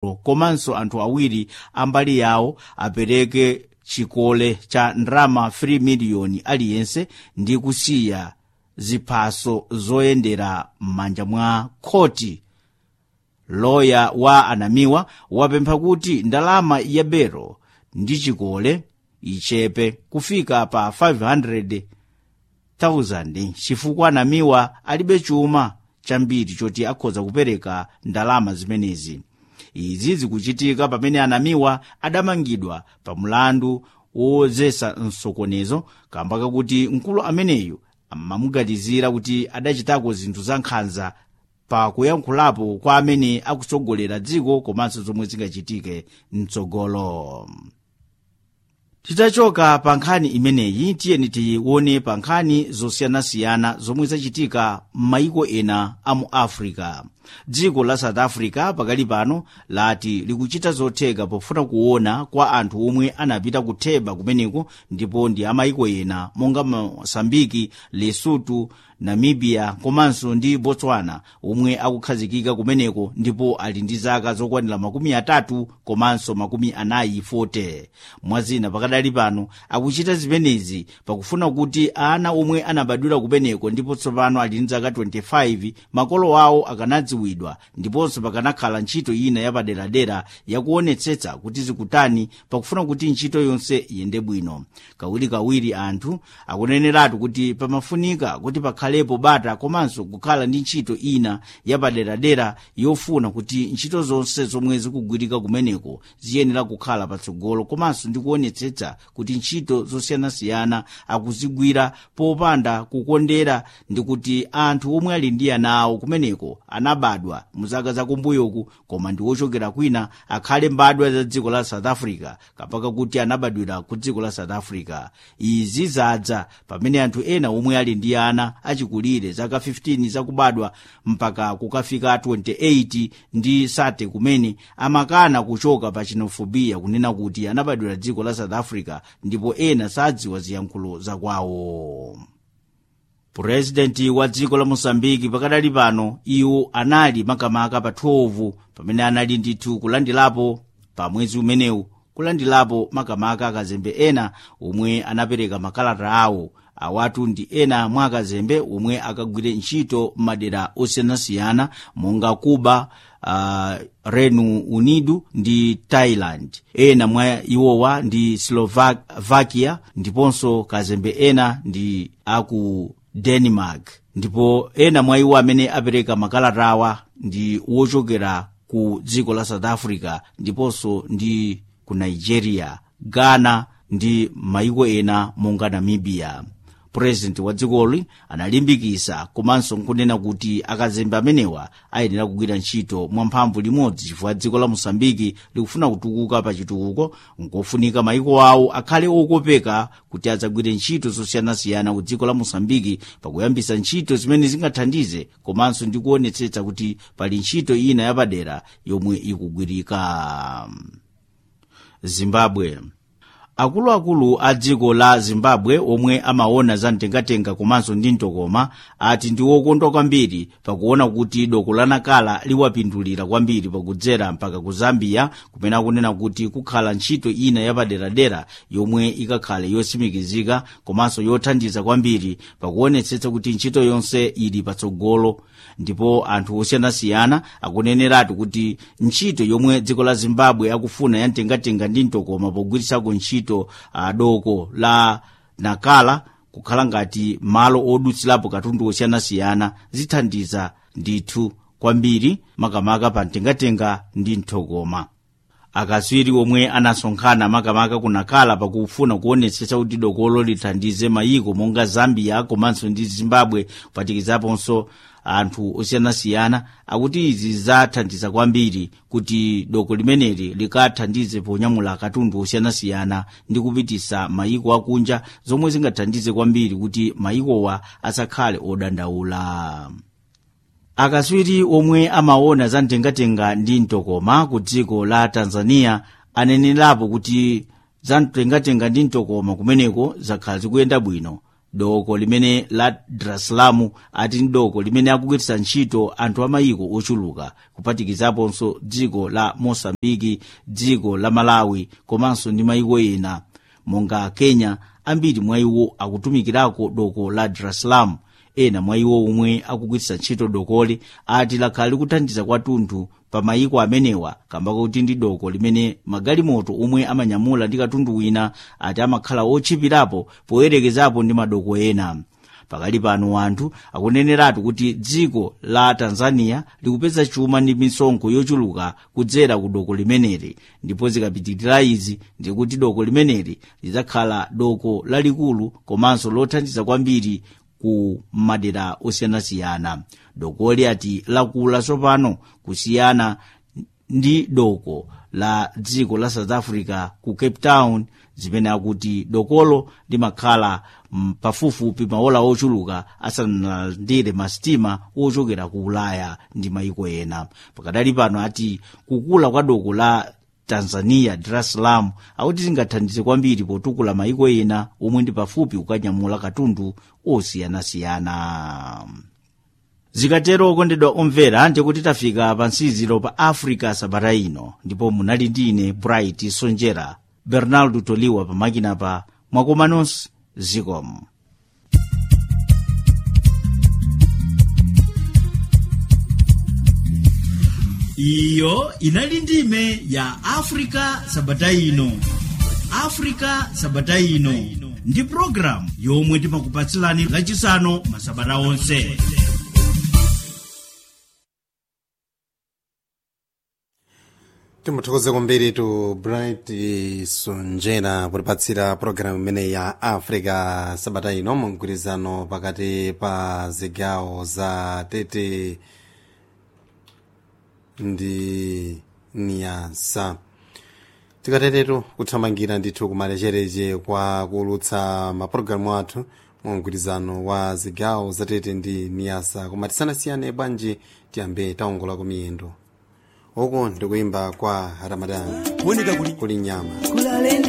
komanso anthu awiri ambali yawo apereke chikole cha ndalama 3 miliyoni aliyense ndi kusiya ziphaso zoyendera m'manja mwa khoti loya wa anamiwa wapempha kuti ndalama ya belo ndi chikole ichepe kufika pa 500,000 chifukwa anamiwa alibe chuma chambiri choti akhoza kupereka ndalama zimenezi izi zikuchitika pamene anamiwa adamangidwa pa mlandu wozesa msokonezo kamba kakuti mkulu ameneyu amamuganizira kuti adachitako zinthu za nkhanza pa kuyankhulapo kwa amene akutsogolera dziko komanso zomwe zingachitike mtsogolo titachoka pa nkhani imeneyi tiyeni tione pa nkhani zosiyanasiyana zomwe zachitika m'mayiko ena a mu africa dziko la south africa pakali pano lati likuchita zotheka pofuna kuona kwa anthu omwe anapita kutheba kumeneko ndipo ndi amayiko ena monga mosambiki lesotho namibia komanso ndi botswana omwe akukhazikika kumeneko ndipo ali ndi zaka zokwanira makumi atatu komanso makumi anayi 40 mwazina pakadali pano akuchita zimenezi pakufuna kuti ana omwe anabadwira kumeneko ndipo tsopano ali ndi zaka 25 makolo awo akanadziwidwa ndiponso pakanakhala ntchito ina yapaderadera yakuonetsetsa kuti zikutani pakufuna kuti ntchito yonse iyende bwino kawirikawiri anthu akuneneratu kuti pamafunika kuti pakhalepo bata komanso kukhala ndi ntchito ina yapaderadera yofuna kuti ntchito zonse zomwe zikugwirika kumeneko ziyenera kukhala patsogolo komanso ndi kuonetsetsa kuti ntchito zosiyanasiyana akuzigwira popanda kukondera ndi kuti anthu omwe ali ndi ana awo kumeneko anabadwa muzaka zakumbuyoku koma ndi wochokera kwina akhale mbadwa za dziko la south africa kapaka kuti anabadwira ku dziko la south africa izi zadza pamene anthu ena omwe ali ndi ana achikulire zaka 15 zakubadwa mpaka kukafika 28 ndi sate kumene amakana kuchoka pa xenophobia kunena kuti anabadwira dziko la south africa ndipo ena sadziwa ziyankhulo zakwawo purezidenti wa dziko la mosambiki pakadali pano iwo anali makamaka pa 12 pamene anali ndithu kulandilapo pa mwezi umenewu kulandilapo makamaka akazembe ena omwe anapereka makalata awo awatu ndi ena mwa akazembe omwe akagwire ntchito m'madera osiyanasiyana monga cuba uh, reino unido ndi thailand ena mwa iwowa ndi slovakia ndiponso kazembe ena ndi aku denmark ndipo ena mwa iwo amene apereka makalata awa ndi wochokera ku dziko la south africa ndiponso ndi ku nigeria ghana ndi mayiko ena monga namibia purezidenti wa dzikoli analimbikisa komanso nkunena kuti akazembe amenewa ayenera kugwira ntchito mwamphamvu limodzi chifukwa dziko la mosambiki likufuna kutukuka pa chitukuko nkofunika mayiko awo akhale okopeka kuti adzagwire ntchito zosiyanasiyana ku dziko la mosambiki pakuyambisa ntchito zimene zingathandize komanso ndi kuonetsetsa kuti pali ntchito ina yapadera yomwe ikugwirika zimbabwe akuluakulu a dziko la zimbabwe omwe amaona za mtengatenga komanso ndi mtokoma ati ndi wokondwa kwambiri pakuona kuti doko la nakala liwapindulira kwambiri pakudzera mpaka ku zambia kumene akunena kuti kukhala ntchito ina yapaderadera yomwe ikakhale yosimikizika komanso yothandiza kwambiri pakuonetsetsa kuti ntchito yonse ili patsogolo ndipo anthu osiyanasiyana akuneneratu kuti ntchito yomwe dziko la zimbabwe akufuna ya mtengatenga ndi mtokoma pogwirisako ntchito uh, doko la nakala kukhala ngati malo odutsirapo katundu osiyanasiyana zithandiza ndithu kwambiri makamaka pa mtengatenga ndi mtokoma akaswiri omwe anasonkhana makamaka kunakala pakufuna kuonetsetsa kuti dokolo lithandize mayiko monga zambia komanso ndi zimbabwe kuphatikizaponso anthu osiyanasiyana akuti izi zathandiza kwambiri kuti doko limeneli likathandize ponyamula katundu osiyanasiyana ndi kupitisa mayiko akunja zomwe zingathandize kwambiri kuti mayikowa asakhale odandaula akaswiri omwe amaona za mtengatenga ndi mtokoma ku dziko la tanzania anenerapo kuti za mtengatenga ndi mtokoma kumeneko zakhala zikuyenda bwino doko limene la dar es salaam ati ndi doko limene akugwiritsa ntchito anthu amayiko ochuluka kuphatikizaponso dziko la mosambiki dziko la malawi komanso ndi mayiko ena monga kenya ambiri mwa iwo akutumikirako doko la dar es salaam ena mwa iwo omwe akugwiritsa ntchito dokoli ati lakhala likuthandiza kwathunthu pa mayiko amenewa kamba kuti ndi doko limene magalimoto omwe amanyamula ndi katundu wina ati amakhala otchipirapo poyerekezapo ndi madoko ena pakali pano anthu akuneneratu kuti dziko la tanzania likupeza chuma ndi misonkho yochuluka kudzera ku doko limeneli ndipo zikapitirira izi ndikuti doko limeneli lidzakhala doko lalikulu komanso lothandiza kwambiri ku madera osiyanasiyana dokoli ati lakula tsopano kusiyana ndi doko la dziko la south africa ku cape town zimene akuti dokolo limakhala pafupifupi maola ochuluka asanalandire masitima ochokera ku ulaya ndi mayiko ena pakadali pano ati kukula kwa doko la tanzania dar es salaam akuti zingathandize kwambiri potukula mayiko ena omwe ndi pafupi kukanyamula katundu osiyanasiyana zikatero okondedwa omvera ndikuti tafika pa nsiziro pa africa sabata ino ndipo munali ndi ine bright sonjera bernardo toliwa pamakina pa mwakomanonso zikomo iyo inali ndime ya africa sabata ino africa sabata ino ndi programu yomwe timakupatsilani lachisanu masabata onse timuthokoze kwambiri tu bright sonjera potipatsira pologalamu imene ya africa sabata ino mgwirizano pakati pa zigawo za tete ndi niyasa tikatetetu kuthamangira ndithu kumalechereche kwa kuulutsa mapulogalamu athu mu mgwirizano wa zigawo za tete ndi niyasa koma tisanasiyane bwanji tiyambe taongola kumiyendo uku ndikuimba kwa ramadani kuli nyama